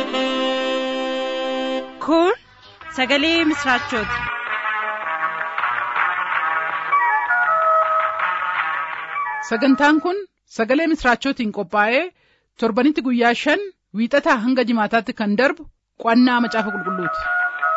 Kun sagalee misraachooti. Sagantaan kun sagalee misraachootiin qophaa'ee torbanitti guyyaa shan wiixataa hanga jimaataatti kan darbu qo'annaa macaafa qulqulluuti.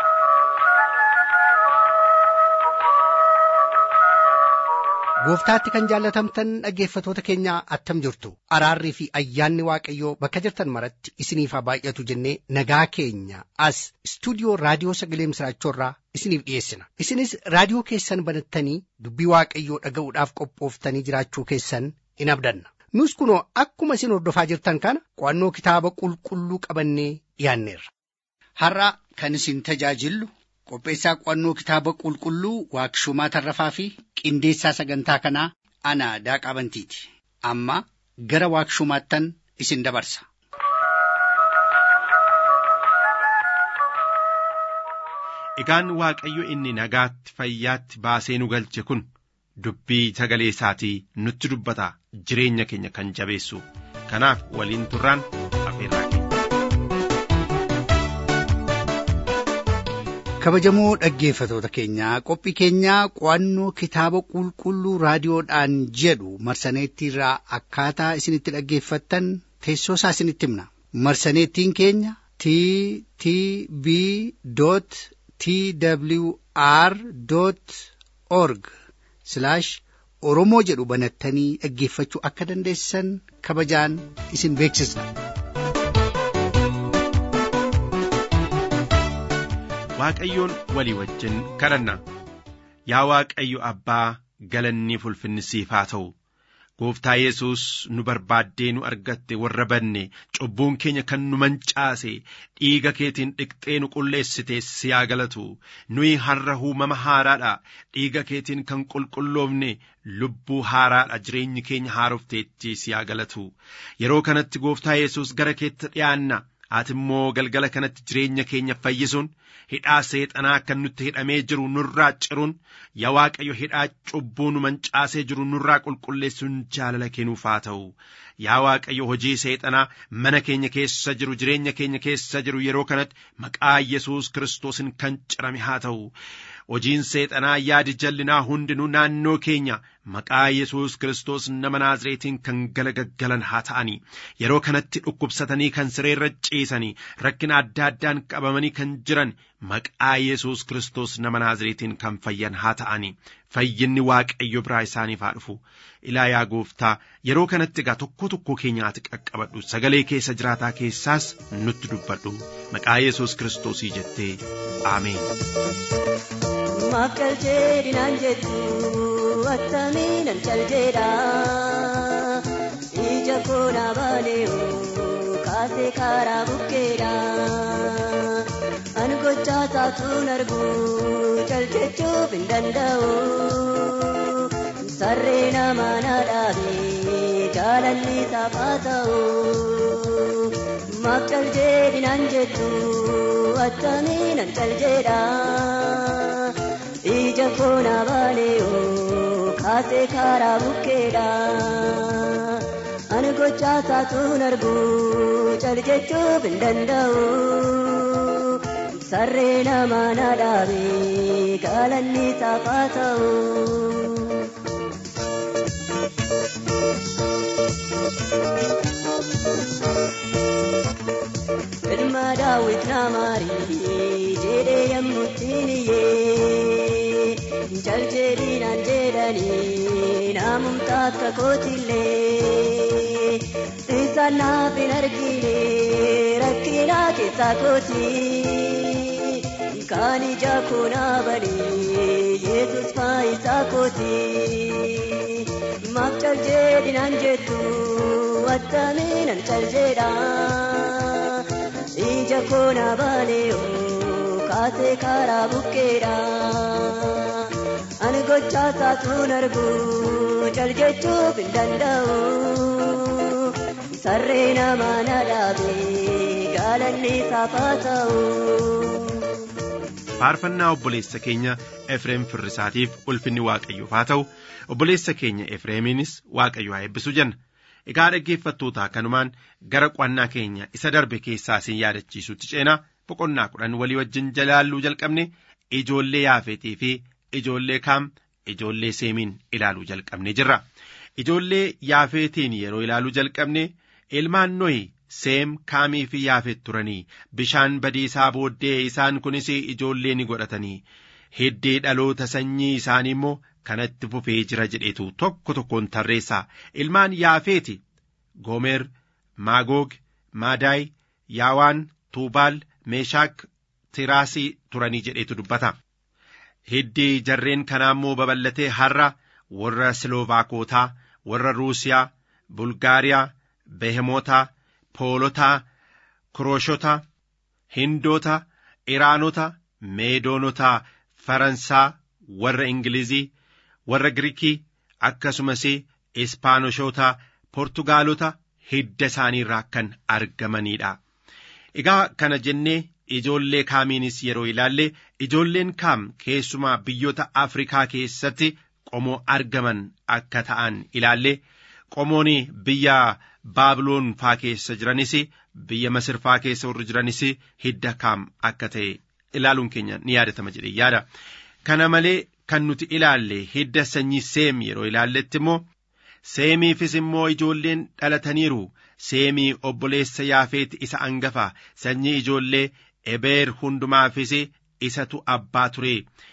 Gooftaatti kan jaallatamtan dhaggeeffatoota keenya attam jirtu araarrii fi ayyaanni waaqayyoo bakka jirtan maratti isiniif haa baay'atu jennee nagaa keenya as istuudiyoo raadiyoo sagalee misraachoorraa isiniif dhiyeessina isinis raadiyoo keessan banattanii dubbii waaqayyoo dhaga'uudhaaf qophooftanii jiraachuu keessan in abdanna nus kunoo akkuma isin hordofaa jirtan kana qo'annoo kitaaba qulqulluu qabannee dhiyaanneerra. Har'a kan isin tajaajillu qopheessaa qo'annoo kitaaba qulqulluu waaqshumaa tarrafaa fi qindeessaa sagantaa kanaa ana daaqaa bantiiti amma gara waaqshumaattan isin dabarsa. Egaan Waaqayyo inni nagaatti fayyaatti baasee nu galche kun dubbii sagalee isaatii nutti dubbata jireenya keenya kan jabeessu kanaaf waliin turraan afeerraa kabajamoo dhaggeeffatoota keenyaa qophii keenyaa qo'annoo kitaaba qulqulluu raadiyoodhaan jedhu marsaneettiirraa akkaataa isinitti dhaggeeffattan teessoo isaa isinitti himna marsaneettiin keenya t t b t w r org oromoo jedhu banattanii dhaggeeffachuu akka dandeessan kabajaan isin beeksisna. Waaqayyoon walii wajjin kadhanna yaa Waaqayyo abbaa galanni ulfinni siif haa ta'u gooftaa Yesuus nu barbaaddee nu argatte warra banne cubbuun keenya kan nu mancaase dhiiga keetiin dhiqxee nu qulleessite si haa galatu nuyi har'a uumama haaraadha dhiiga keetiin kan qulqulloofne lubbuu haaraadha jireenyi keenya haarofteetti si haa galatu yeroo kanatti gooftaa Yesuus gara keetti dhi'aanna ati immoo galgala kanatti jireenya keenya fayyisuun hidhaa seexanaa kan nutti hidhamee jiru nurraa ciruun yaa waaqayyo hidhaa cubbuu nu mancaasee jiru nurraa qulqulleessuun jaalala kennuuf haa ta'u yaa waaqayyo hojii seexanaa mana keenya keessa jiru jireenya keenya keessa jiru yeroo kanatti maqaa yesus kiristoosiin kan cirame haa ta'u hojiin seexanaa yaadi jallinaa hundinuu naannoo keenya maqaa yesus kiristoos nama naazreetiin kan galagaggalan haa ta'anii yeroo kanatti dhukkubsatanii kan sireerra ciisanii rakkina adda addaan qabamanii kan jiran maqaa yesus kiristoos nama naazreetiin kan fayyan haa ta'anii fayyinni waaqayyo biraa isaaniif haa dhufu ilaa yaa gooftaa yeroo kanatti egaa tokko tokko keenyaati qaqqabadhu sagalee keessa jiraataa keessaas nutti dubbadhu maqaa yesus kiristoosii jettee aameen. Maaf calcee dinaan jettu attamiinan calceedha ija koonaa baaleeoo kaasee karaa bukkeedha an gochaa taatuun argu caljechuuf hin danda'u sarree namaa na dhaabe jaalalli isaaf haa ta'u maaf calcee dinaan jettu attamiinan calceedha. ija koona baaleeoo kaasee karaa bukkeedha ani gochaa taatuun argu caljechuuf hin danda'u sarree namaa na dhaabe galanni isaaf haa ta'u. ilma daawit naamaarii jedhee yemmuttiin iyyee jaljedhiinaan jedhanii naamumtaa akka kootillee isaan naaf hin argine rakkinaa keessaa kooti kaan ija koonaa banee yesus faayisaa kooti maaf jaljedhiinaan jettu attamiinan caljedha ija koonaa baaleeoo kaasee karaa bukkeedha ani gochaa taatuun argu caljechuuf hin danda'u sarree namaa na dhaabe galanni isaaf haa ta'u. faarfannaa obboleessa keenya efreem firrisaatiif ulfinni waaqayyoof haa ta'u obboleessa keenya efreemiinis waaqayyo haa eebbisu jenna egaa dhaggeeffattoota kanumaan gara qo'annaa keenya isa darbe keessaa isin yaadachiisutti ceenaa boqonnaa kudhan walii wajjin jalaalluu jalqabne ijoollee yaafeetii fi ijoollee kaam ijoollee seemiin ilaaluu jalqabne jirra ijoollee yaafeetiin yeroo ilaaluu jalqabne ilmaan nohi seem kaamii fi yaafet turanii bishaan badiisaa booddee isaan kunis ijoollee ni godhatanii hiddii dhaloota sanyii isaanii immoo kanatti fufee jira jedhetu tokko tokkoon tarreessaa ilmaan yaafeeti goomer maagoog maadaay yaawaan tuubaal meeshaak tiraasii turanii jedhetu dubbata hiddii jarreen kanaa immoo babal'atee har'a warra siloovaakotaa warra ruusiyaa bulgaariyaa behemotaa poolotaa kurooshota hindoota iraanota meedoonotaa faransaa warra ingilizii warra giriikii akkasumas ispaanoshota portugaalota hidda isaaniirraa kan argamanidha egaa kana jennee ijoollee kaamiinis yeroo ilaalle ijoolleen kaam keessumaa biyyoota afrikaa keessatti qomoo argaman akka ta'an ilaalle qomoon biyya baabiloon faa keessa jiranis biyya masir faa keessa warri jiranis hidda kaam akka ta'e ilaaluun keenya ni yaadatama jedhee yaada kana malee kan nuti ilaalle hidda sanyii seem yeroo ilaalletti immoo seemiifis immoo ijoolleen dhalataniiru seemii obboleessa yaafeeti isa angafa sanyii ijoollee ebeer hundumaafis isatu abbaa ture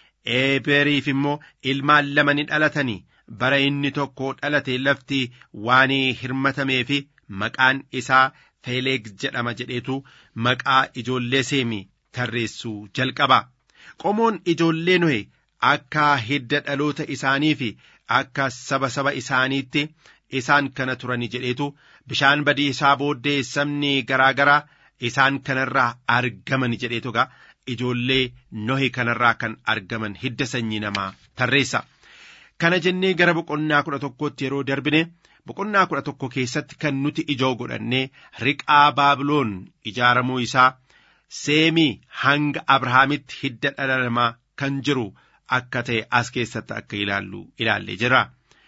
ebeeriif immoo ilmaan lama ni dhalatanii bara inni tokko dhalate lafti waan hirmatamee fi maqaan isaa feeleeg jedhama jedheetu maqaa ijoollee seemi tarreessuu jalqaba qomoon ijoollee nohe akka hidda dhaloota isaanii fi akka saba saba isaaniitti isaan kana turani jedheetu bishaan badiisaa booddee sabni garaa garaa isaan kanarraa argaman jedheetu gaa ijoollee nohi kanarraa kan argaman hidda sanyii namaa tarreessa. Kana jennee gara boqonnaa kudha tokkootti yeroo darbine boqonnaa kudha tokko keessatti kan nuti ijoo godhannee riqaa baabiloon ijaaramuu isaa seemii hanga abrahaamitti hidda dhala namaa kan jiru akka ta'e as keessatti akka ilaallu ilaallee jira.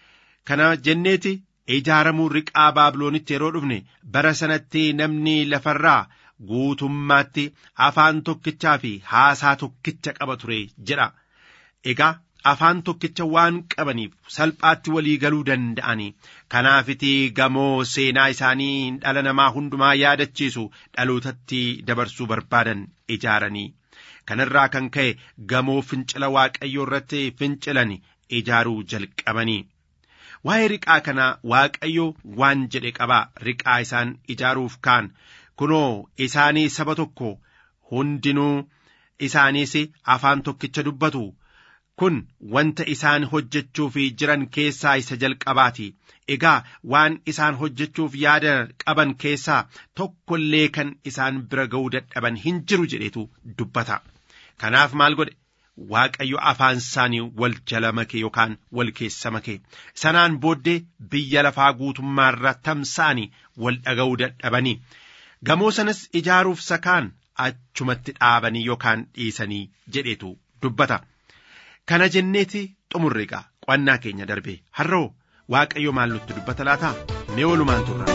Kana jenneeti ijaaramuu riqaa baabiloonitti yeroo dhufne bara sanatti namni lafarraa guutummaatti afaan tokkichaa fi haasaa tokkicha qaba ture jedha. Egaa afaan tokkicha waan qabaniif salphaatti walii galuu danda'anii kanaafiti gamoo seenaa isaanii dhala namaa hundumaa yaadachiisu dhalootatti dabarsuu barbaadan ijaaranii kanarraa kan ka'e gamoo fincila waaqayyoo irratti fincilan ijaaruu jalqabanii waa'ee riqaa kanaa waaqayyo waan jedhe qabaa riqaa isaan ijaaruuf kaan kunoo isaanii saba tokko hundinuu isaaniis afaan tokkicha dubbatu kun wanta isaan hojjechuuf jiran keessaa isa jalqabaati egaa waan isaan hojjechuuf yaada qaban keessaa tokko illee kan isaan bira ga'uu dadhaban hin jiru jedhetu dubbata kanaaf maal godhe waaqayyo afaan isaanii wal jala make yookaan wal keessa make sanaan booddee biyya lafaa guutummaarra tamsa'anii wal dhaga'uu dadhabanii gamoo sanas ijaaruuf sakaan achumatti dhaabanii yookaan dhiisanii jedhetu dubbata. Kana jenneeti xumurre egaa qo'annaa keenya darbe har'oo waaqayyo maal nutti dubbata laata mee oolumaan turra.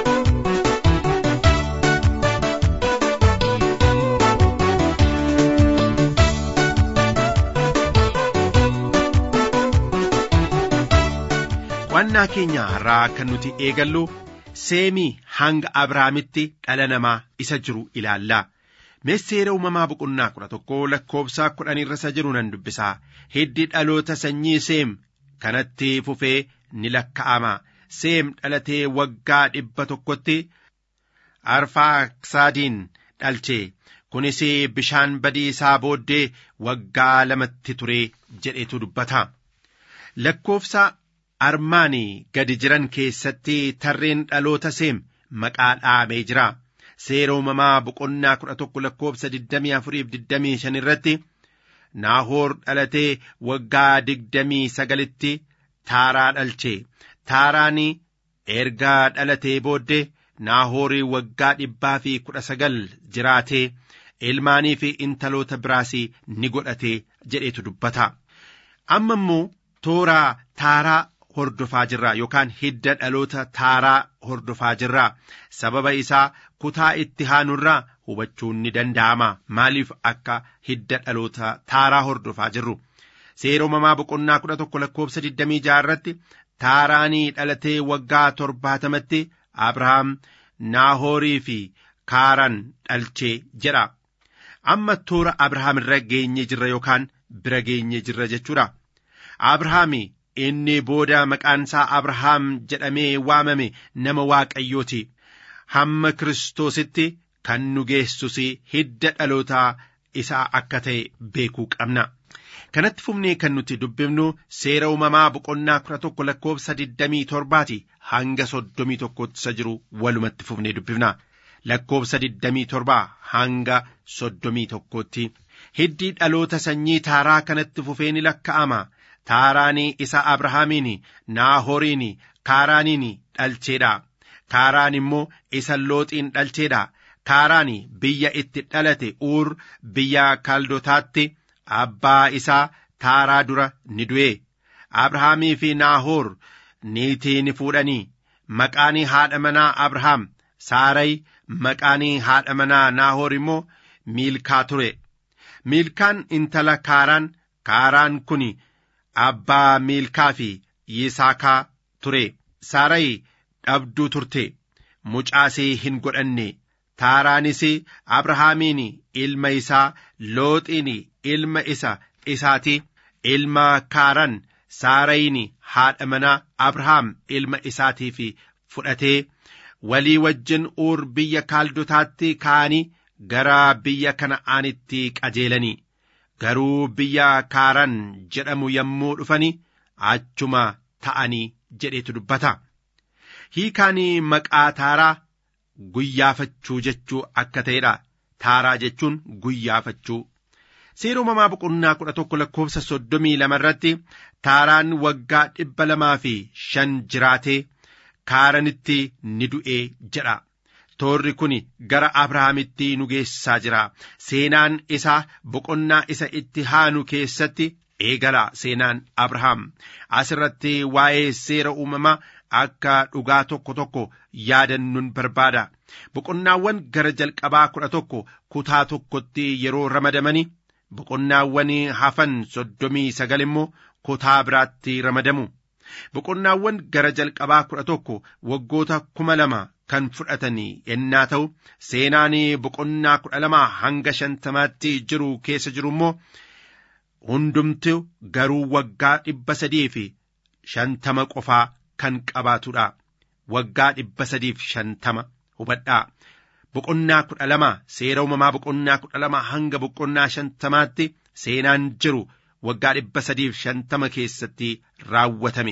Qo'annaa keenya har'aa kan nuti eegallu seemii hanga Abrahaamitti dhala namaa isa jiru ilaalla. Seera uumamaa boqonnaa kudha tokko lakkoofsa kudhan irra isa jiru nan dubbisaa hiddi dhaloota sanyii seem kanatti fufee ni lakka'ama seem dhalatee waggaa dhibba tokkotti arfaaksaadiin dhalche kunis bishaan badiisaa booddee waggaa lamatti ture jedhetu dubbata lakkoofsa armaanii gadi jiran keessatti tarreen dhaloota seem maqaa dhaamee jira. seera uumamaa boqonnaa kudha tokko lakkoofsa digdamii afuriif digdamii shan irratti naahoor dhalatee waggaa digdamii sagalitti taaraa dhalche taaraan ergaa dhalatee booddee naahoorii waggaa dhibbaa fi kudha sagal jiraatee ilmaanii fi intaloota biraas ni godhate jedhetu dubbata amma immoo tooraa taaraa hordofaa jirra yookaan hidda dhaloota taaraa hordofaa jirra sababa isaa kutaa itti haanurraa hubachuun ni danda'ama maaliif akka hidda dhaloota taaraa hordofaa jirru seera uumamaa boqonnaa kudha tokko lakkoofsa digdamii jaha irratti taaraanii dhalatee waggaa torbaatamatti abrahaam naahoorii fi kaaran dhalchee jedha amma toora abrahaam irra geenye jirra yookaan bira geenye jirra jechuudha abrahaami inni booda maqaan isaa abrahaam jedhamee waamame nama waaqayyooti hamma kiristoositti kan nu geessus hidda dhalootaa isaa akka ta'e beekuu qabna. kanatti fufnee kan nuti dubbifnu seera uumamaa boqonnaa kudha tokko lakkoofsa digdamii torbaati hanga soddomii tokkotti isa jiru walumatti fufnee dubbifna lakkoofsa digdamii torbaa hanga soddomii tokkotti hiddii dhaloota sanyii taaraa kanatti fufee ni lakka'ama taaraanii isa abrahaamiin naahoriin kaaraaniin dhalcheedha kaaraan immoo isa looxiin dhalcheedha kaaraan biyya itti dhalate uur biyya kaldotaatti abbaa isaa taaraa dura ni du'e abrahaamii fi naahoor niitii ni fuudhanii maqaanii haadha manaa abrahaam saaray maqaanii haadha manaa naahoor immoo miilkaa ture miilkaan intala kaaraan kaaraan kun abbaa miilkaa fi yisaakaa ture saaray dhabduu turte mucaasee hin godhanne taaraanis abrahaamiin ilma isaa looxiin ilma isa isaati ilma kaaran saarayin haadha manaa abrahaam ilma isaatiif fudhatee walii wajjin uur biyya kaaldotaatti ka'anii gara biyya kana'aanitti qajeelanii garuu biyya kaaran jedhamu yommuu dhufanii achuma ta'anii jedhetu dubbata hiikaan maqaa taaraa guyyaafachuu jechuu akka ta'edha taaraa jechuun guyyaafachuu seera uumamaa boqonnaa kudha tokko lakkoofsa soddomii lama irratti taaraan waggaa dhibba lamaa fi shan jiraatee kaaranitti ni du'ee jedha toorri kun gara abrahaamitti nu geessaa jira seenaan isaa boqonnaa isa itti haanu keessatti eegala seenaan abrahaam asirratti waa'ee seera uumamaa akka dhugaa tokko tokko yaadannuun barbaada boqonnaawwan gara jalqabaa kudha tokko kutaa tokkotti yeroo ramadamanii boqonnaawwan hafan soddomii sagal immoo kutaa biraatti ramadamu boqonnaawwan gara jalqabaa kudha tokko waggoota kuma lama kan fudhatanii ennaa ta'u seenaan boqonnaa kudha lama hanga shantamaatti jiru keessa jiru immoo hundumtu garuu waggaa dhibba sadii fi shantama qofaa kan qabaatudha waggaa dhibba sadiif shantama hubadhaa boqonnaa kudha lama seera uumamaa boqonnaa kudha lama hanga boqonnaa shantamaatti seenaan jiru waggaa dhibba sadiif shantama keessatti raawwatame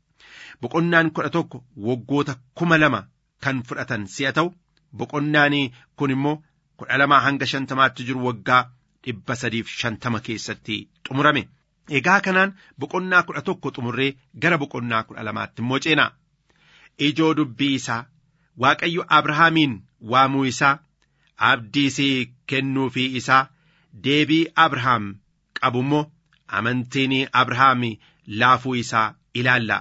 boqonnaan kudha tokko waggoota kuma lama kan fudhatan si'a ta'u boqonnaan kun immoo kudha lama hanga shantamaatti jiru waggaa dhibba sadiif shantama keessatti xumurame egaa kanaan boqonnaa kudha tokko xumurree gara boqonnaa kudha lamaatti immoo ceenaa ijoo dubbii isaa waaqayyo abrahaamiin waamuu isaa abdiisii kennuufii isaa deebii abrahaam qabu immoo amantiin abrahaam laafuu isaa ilaalla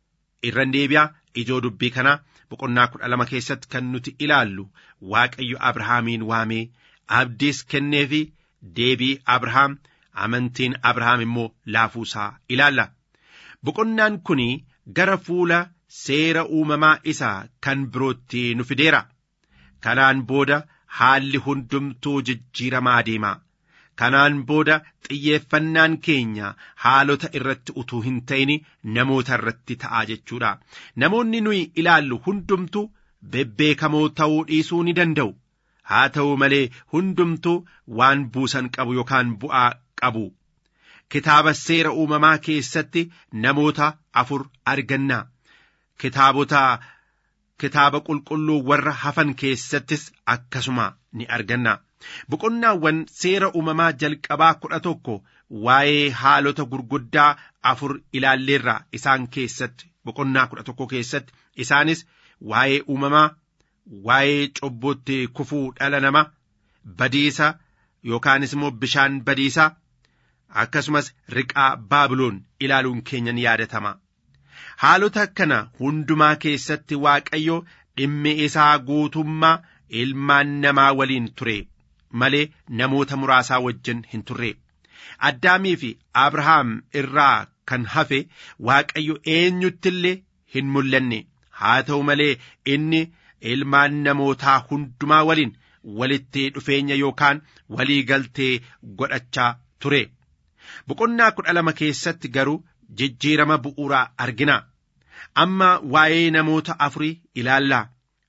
irran deebi'aa ijoo dubbii kanaa boqonnaa kudha lama keessatti kan nuti ilaallu waaqayyo abrahaamiin waamee abdiis kenneefi deebii abrahaam amantiin abrahaam immoo laafuu isaa ilaalla boqonnaan kun gara fuula seera uumamaa isaa kan birootti nu fideera kanaan booda haalli hundumtuu jijjiiramaa deema kanaan booda xiyyeeffannaan keenya haalota irratti utuu hin ta'in namoota irratti ta'a jechuudha namoonni nuyi ilaallu hundumtuu bebbeekamoo ta'uu dhiisuu ni danda'u haa ta'u malee hundumtuu waan buusan qabu yookaan bu'aa qabu kitaaba seera uumamaa keessatti namoota afur arganna kitaabota kitaaba qulqulluu warra hafan keessattis akkasuma ni arganna boqonnaawwan seera uumamaa jalqabaa kudha tokko waa'ee haalota gurguddaa afur ilaalleerra isaan keessatti boqonnaa kudha tokko keessatti isaanis waa'ee uumamaa waa'ee cubbuutti kufuu dhala nama badiisa yookaanis immoo bishaan badiisa akkasumas riqaa baabiloon ilaaluun keenya ni yaadatama haalota kana hundumaa keessatti waaqayyo dhimmi isaa guutummaa ilmaan namaa waliin ture malee namoota muraasaa wajjin hin turre addaamii fi abrahaam irraa kan hafe waaqayyo eenyutti illee hin mul'anne haa ta'u malee inni ilmaan namootaa hundumaa waliin walitti dhufeenya yookaan walii galtee godhachaa ture boqonnaa kudha lama keessatti garuu jijjiirama bu'uuraa argina amma waa'ee namoota afurii ilaallaa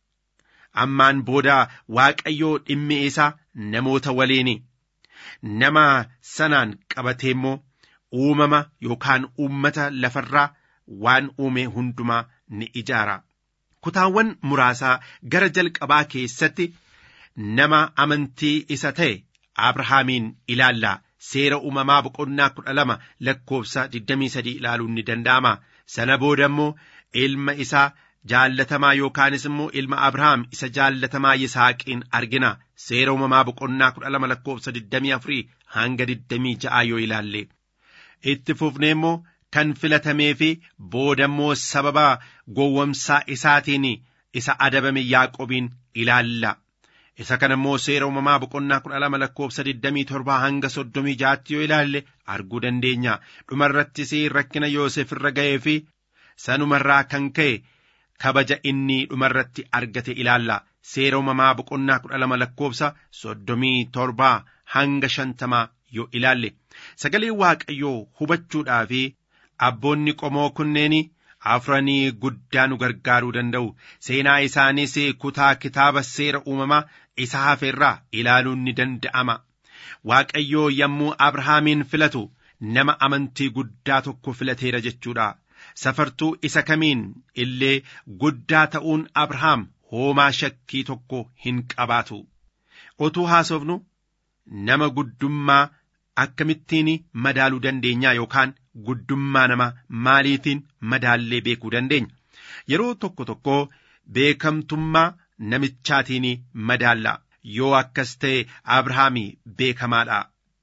ammaan booda waaqayyoo dhimmi isaa namoota waliini nama sanaan qabatee immoo uumama yookaan uummata lafarraa waan uume hundumaa ni ijaara kutaawwan muraasaa gara jalqabaa keessatti nama amantii isa ta'e abrahaamiin ilaallaa seera uumamaa boqonnaa kudha lama lakkoofsa 23 ilaaluun ni danda'ama sana booda immoo ilma isaa jaallatamaa yookaanis immoo ilma abrahaam isa jaallatamaa yisaaqiin argina seera uumamaa boqonnaa kudha lama lakkoofsa 24 hanga 26 yoo ilaalle itti fufnee immoo kan filatamee fi booda immoo sababa gowwamsaa isaatiin isa adabame yaaqobiin ilaalla isa kana immoo seera uumamaa boqonnaa kudha lama lakkoofsa 27 hanga 36 yoo ilaalle arguu dandeenya dhumarrattis rakkina yoosef irra ga'ee fi sanumarraa kan ka'e kabaja inni dhumarratti argate ilaalla seera uumamaa boqonnaa kudha lama lakkoofsa 37 hanga 50 yoo ilaalle sagalee waaqayyoo hubachuudhaa fi abboonni qomoo kunneen afranii guddaa nu gargaaruu danda'u seenaa isaaniis kutaa kitaaba seera uumamaa isa hafeerraa ilaaluun ni danda'ama waaqayyoo yommuu abrahaamiin filatu nama amantii guddaa tokko filateera jechuudha safartuu isa kamiin illee guddaa ta'uun abrahaam hoomaa shakkii tokko hin qabaatu otuu haasofnu nama guddummaa akkamittiin madaaluu dandeenyaa yookaan guddummaa nama maaliitiin madaallee beekuu dandeenya yeroo tokko tokko beekamtummaa namichaatiin madaalla yoo akkas ta'e abrahaami beekamaadha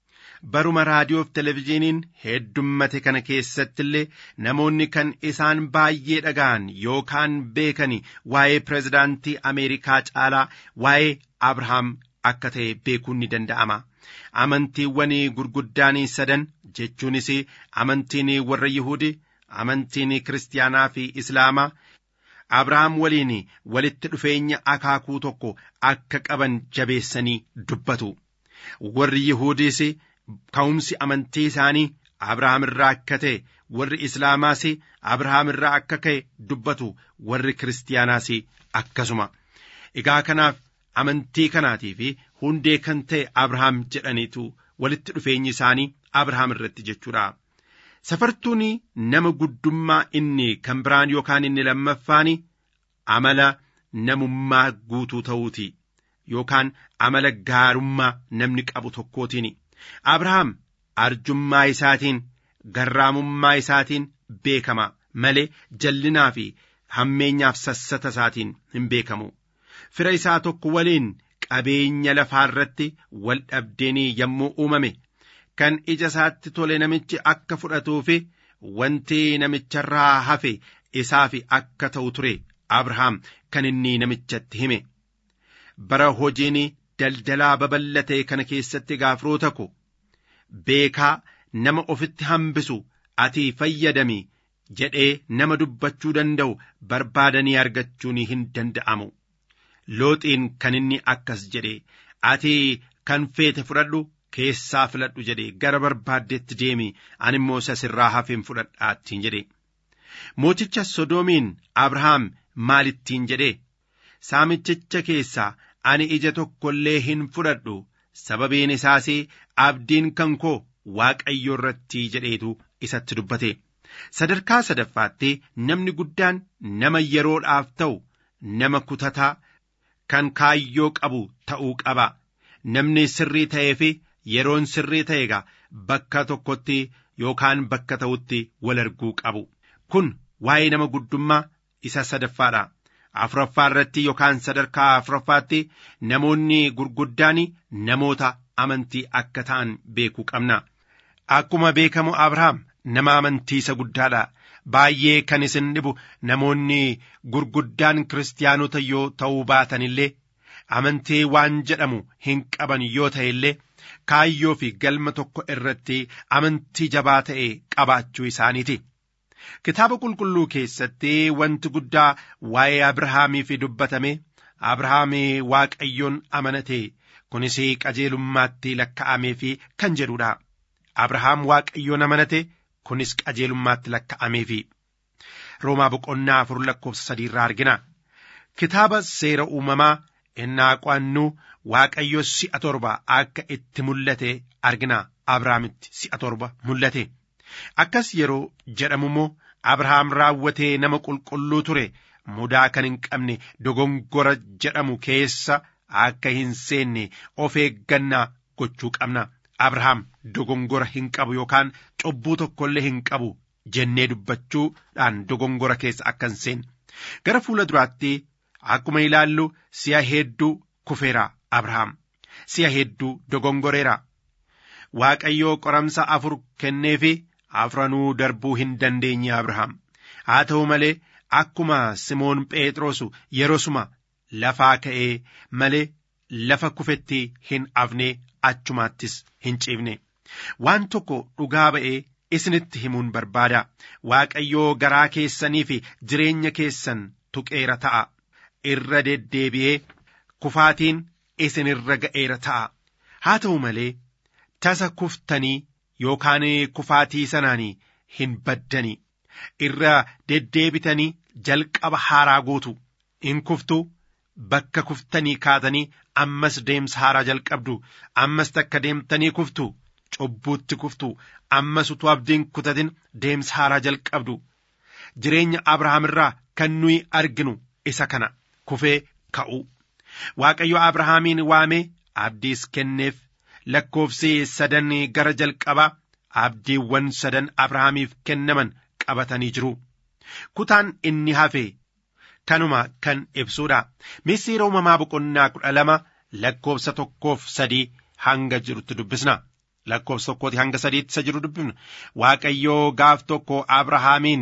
baruma raadiyoof televezyiiniin heddummate kana keessatti illee namoonni kan isaan baay'ee dhaga'an yookaan beekan waa'ee pirezidaantii ameerikaa caalaa waa'ee abrahaam akka ta'e beekuun ni danda'ama amantiiwwan gurguddaan sadan jechuunis amantiin warra yihudi amantiin kiristaanaa fi islaamaa abrahaam waliin walitti dhufeenya akaakuu tokko akka qaban jabeessanii dubbatu warri yihudiis ka'umsi amantii isaanii abrahaam irraa akka ta'e warri islaamaas abrahaam irraa akka ka'e dubbatu warri kiristaanaas akkasuma egaa kanaaf amantii kanaatii fi hundee kan ta'e abrahaam jedhaniitu walitti dhufeenyi isaanii abrahaam irratti jechuudha. safartuun nama guddummaa inni kan biraan yookaan inni lammaffaan amala namummaa guutuu ta'uuti yookaan amala gaarummaa namni qabu tokkootiin abrahaam arjummaa isaatiin garraamummaa isaatiin beekama malee jallinaa fi hammeenyaaf sassata isaatiin hin beekamu fira isaa tokko waliin qabeenya lafaa irratti wal dhabdeenii yommuu uumame kan ija isaatti tole namichi akka fudhatuu fi wanti namicharraa hafe isaaf akka ta'u ture abrahaam kan inni namichatti hime bara hojiin daldalaa babal'ate kana keessatti gaafroota ko beekaa nama ofitti hambisu ati fayyadami jedhee nama dubbachuu danda'u barbaadanii argachuun hin danda'amu looxiin kan inni akkas jedhe ati kan feete fudhadhu keessaa filadhu jedhe gara barbaaddetti deemi ani immoo isa sirraa hafeen fudhadhaattiin jedhe mooticha sodoomiin abrahaam maalittiin jedhe saamichicha keessaa ani ija tokko illee hin fudhadhu sababiin isaas abdiin kan koo waaqayyo irratti jedheetu isatti dubbate sadarkaa sadaffaatti namni guddaan nama yeroodhaaf ta'u nama kutataa kan kaayyoo qabu ta'uu qaba namni sirrii ta'ee fi yeroon sirrii ta'e egaa bakka tokkotti yookaan bakka ta'utti wal arguu qabu kun waa'ee nama guddummaa isa sadaffaadha afuraffaa irratti yookaan sadarkaa afuraffaatti namoonni gurguddaan namoota amantii akka ta'an beekuu qabna akkuma beekamu abrahaam nama amantii isa guddaadha baay'ee kan isin dhibu namoonni gurguddaan kiristaanota yoo ta'uu baatan illee amantii waan jedhamu hin qaban yoo ta'e illee kaayyoo fi galma tokko irratti amantii jabaa ta'e qabaachuu isaaniiti. Kitaaba qulqulluu keessatti wanti guddaa waa'ee Abrahaamiif dubbatame Abrahaam Waaqayyoon amanate kunis qajeelummaatti lakka'amee fi kan jedhudha. Abrahaam Waaqayyoon amanate kunis qajeelummaatti lakka'amee fi Roomaa boqonnaa afur lakkoofsa sadii irraa argina. Kitaaba seera uumamaa innaa qo'annu Waaqayyo si'a torba akka itti mul'ate argina. Abrahaamitti si'a torba mul'ate. Akkas yeroo jedhamu immoo Abrahaam raawwatee nama qulqulluu ture mudaa kan hin qabne dogongora jedhamu keessa akka hin seenne of eeggannaa gochuu qabna. Abrahaam dogongora hin qabu yookaan cubbuu tokkollee hin qabu jennee dubbachuudhaan dogongora keessa akka hin seenne. Gara fuula duraatti akkuma ilaallu si'a hedduu kufeera Abrahaam. Si'a hedduu dogongoreera. Waaqayyoo qoramsa afur kenneefi afranuu darbuu hin dandeenye Abrahaam. Haa ta'u malee akkuma Simoon Phexros yeroosuma lafaa ka'ee malee lafa kufetti hin afne achumaattis hin ciifne. Waan tokko dhugaa ba'ee isinitti himuun barbaada. Waaqayyoo garaa keessanii fi jireenya keessan tuqeera ta'a. Irra deddeebi'ee kufaatiin isinirra ga'eera ta'a. Haa ta'u malee tasa kuftanii yookaan kufaatii sanaan hin baddanii irra deddeebitanii jalqaba haaraa gootu in kuftu bakka kuftanii kaatanii ammas deemsa haaraa jalqabdu ammas takka deemtanii kuftu cubbuutti kuftu ammas utuu abdiin kutatin deemsa haaraa jalqabdu jireenya abrahaam irraa kan nuyi arginu isa kana kufee ka'u waaqayyo abrahaamiin waamee abdiis kenneef lakkoofsi sadan gara jalqabaa abdiiwwan sadan abrahaamiif kennaman qabatanii jiru kutaan inni hafe kanuma kan ibsuudha misiira uumamaa boqonnaa kudha lama lakkoofsa tokkoof sadii hanga jirutti dubbisna lakkoofsa tokkooti hanga sadiitti isa jiru dubbifna waaqayyoo gaaf tokko abrahaamiin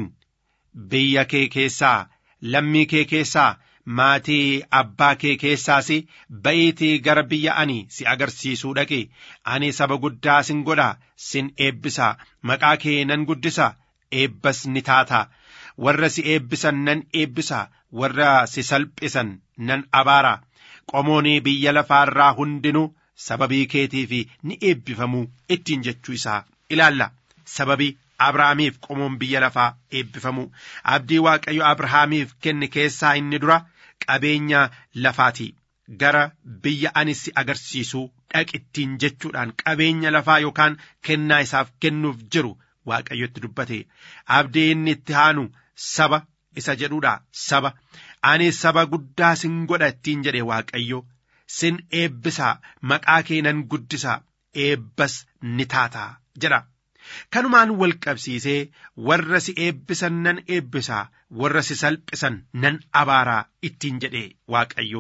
biyya kee keessaa lammii kee keessaa maatii abbaa kee keessaas ba'iitii gara biyya ani si agarsiisuu dhaqi ani saba guddaa sin godha sin eebbisa maqaa kee nan guddisa eebbas ni taata warra si eebbisan nan eebbisa warra si salphisan nan abaara qomoonii biyya lafaarraa hundinuu sababii keetiif ni eebbifamu ittiin jechuu isaa ilaalla sababii abrahaamiif qomoon biyya lafaa eebbifamu abdii waaqayyo abrahaamiif kenne keessaa inni dura qabeenya lafaati gara biyya ani si agarsiisuu dhaqittiin jechuudhaan qabeenya lafaa yookaan kennaa isaaf kennuuf jiru waaqayyotti dubbate abdii inni itti aanu saba isa jedhuudha saba ani saba guddaa sin godha ittiin jedhe waaqayyo sin eebbisaa maqaa kee nan guddisaa eebbas ni taataa jedha kanumaan wal qabsiisee warra si eebbisan nan eebbisaa warra si salphisan nan abaaraa ittiin jedhe waaqayyo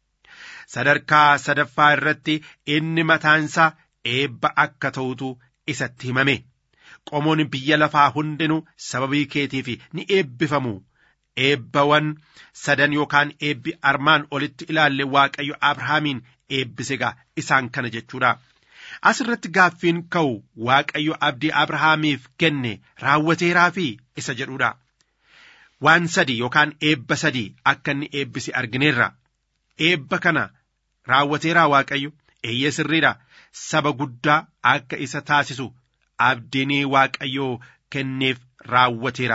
sadarkaa sadaffaa irratti inni mataansaa eebba akka ta'utu isatti himame qomoon biyya lafaa hundinuu sababii keetiif ni eebbifamu eebbawwan sadan yookaan eebbi armaan olitti ilaalle waaqayyo abrahaamiin eebbise gaa isaan kana jechuudha. asirratti gaaffiin ka'u waaqayyo abdii abrahaamiif kenne raawwateeraa fi isa jedhudha. Waan sadi yookaan eebba sadi akka inni eebbise argineerra. Eebba kana raawwateeraa waaqayyo eeyyee sirriidha. Saba guddaa akka isa taasisu abdiin waaqayyoo kenneef raawwateera.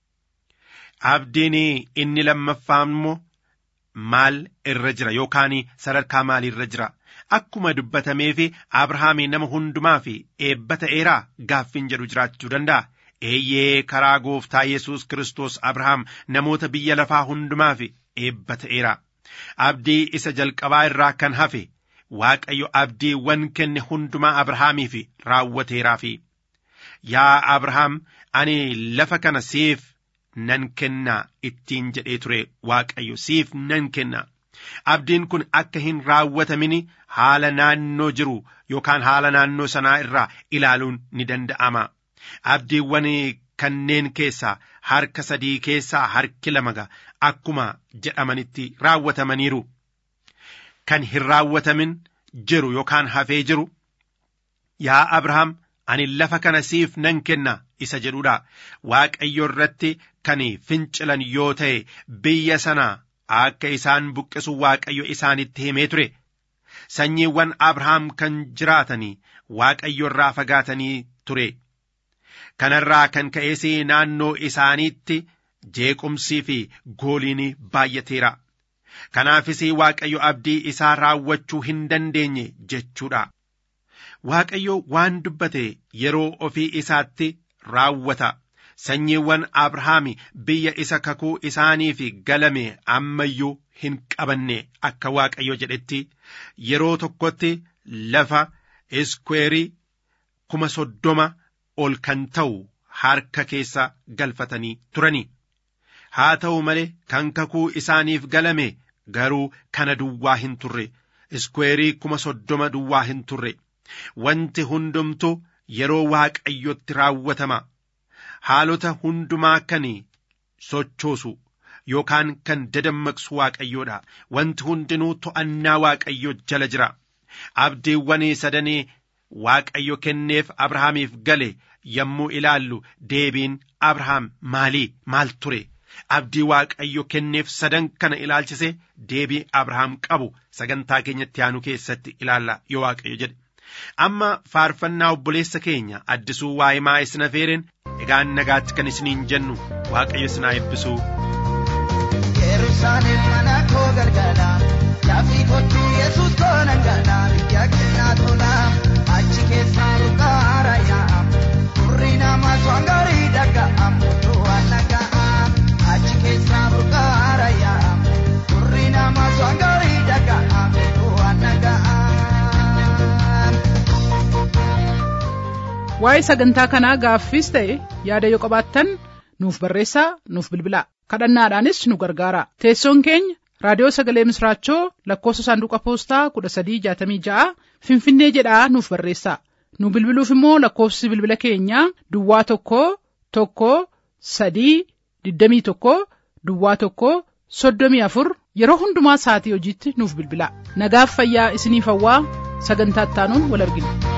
Abdiin inni lammaffaa immoo maal irra jira yookaan sadarkaa maalii irra jira? Akkuma dubbatamee fi Abrahaamii nama hundumaa fi eebba ta'eeraa gaaffiin jedhu jiraachuu danda'a. Eeyyee karaa gooftaa Yesuus Kiristoos Abrahaam namoota biyya lafaa hundumaa fi eebba ta'eera. Abdii isa jalqabaa irraa kan hafe Waaqayyo abdiiwwan kenne hundumaa Abrahaamiif raawwateeraa fi yaa Abrahaam ani lafa kana siif nan kennaa ittiin jedhee ture Waaqayyo siif nan kennaa. Abdiin kun akka hin raawwatamin haala naannoo jiru yookaan haala naannoo sanaa irraa ilaaluun ni danda'ama. Abdiiwwan kanneen keessaa harka sadii keessaa harki lama akkuma jedhamanitti raawwatamaniiru. Kan hin raawwatamin jiru yookaan hafee jiru. Yaa Abrahaam ani lafa kana siif nan kenna isa jedhudha. Waaqayyo irratti kan fincilan yoo ta'e biyya sana akka isaan buqqisu Waaqayyo isaanitti himee ture. Sanyiiwwan Abrahaam kan jiraatanii Waaqayyo irraa fagaatanii ture. Kanarraa kan ka'es naannoo isaaniitti jeequmsii fi gooliin baay'ateera. Kanaafis Waaqayyo abdii isaa raawwachuu hin dandeenye jechuudha. Waaqayyo waan dubbate yeroo ofii isaatti raawwata. Sanyiiwwan Abrahaam biyya isa kakuu isaaniif galame ammayyuu hin qabanne akka Waaqayyo jedhetti yeroo tokkotti lafa iskweerii kuma soddoma ol kan ta'u harka keessa galfatanii turani. Haa ta'u malee kan kakuu isaaniif galame garuu kana duwwaa hin turre iskweerii kuma soddoma duwwaa hin turre. Wanti hundumtu yeroo waaqayyotti raawwatama. Haalota hundumaa kan sochoosu yookaan kan dadammaqsu waaqayyoodha. Wanti hundinuu to'annaa waaqayyo jala jira. Abdiiwwan sadanii waaqayyo kenneef Abrahaamiif gale yommuu ilaallu deebiin Abrahaam maalii maal ture? Abdii waaqayyo kenneef sadan kana ilaalchise deebii Abrahaam qabu sagantaa keenyatti aanu keessatti ilaalla yoo waaqayyo jedhe. Amma faarfannaa obboleessa keenya addisuu waa'imaa isin afeeren egaan nagaatti kan isiniin jennu waaqayyo isinaa eebbisuu. Yerusaalem mana koo galgala laafii kottuu Yesuus koo nangala biyya keenyaa tola achi keessaa ruqaara yaa'a turri nama swangaarii dhaga'a mutu waan dhaga'a achi keessaa ruqaara yaa'a turri nama swangaarii dhaga'a mutu waan dhaga'a. Waa'ee sagantaa kanaa gaaffiis ta'e yaada yoo qabaattan nuuf barreessaa nuuf bilbilaa kadhannaadhaanis nu gargaara teessoon keenya raadiyoo sagalee misraachoo lakkoofsa saanduqa poostaa kudha sadii jaatamii ja'a finfinnee jedhaa nuuf barreessaa nu bilbiluuf immoo lakkoofsi bilbila keenyaa duwwaa tokko tokko sadii digdamii tokko duwwaa tokko soddomii afur yeroo hundumaa sa'atii hojiitti nuuf bilbilaa nagaaf fayyaa isiniif hawwaa sagantaa ittaanuun wal argina.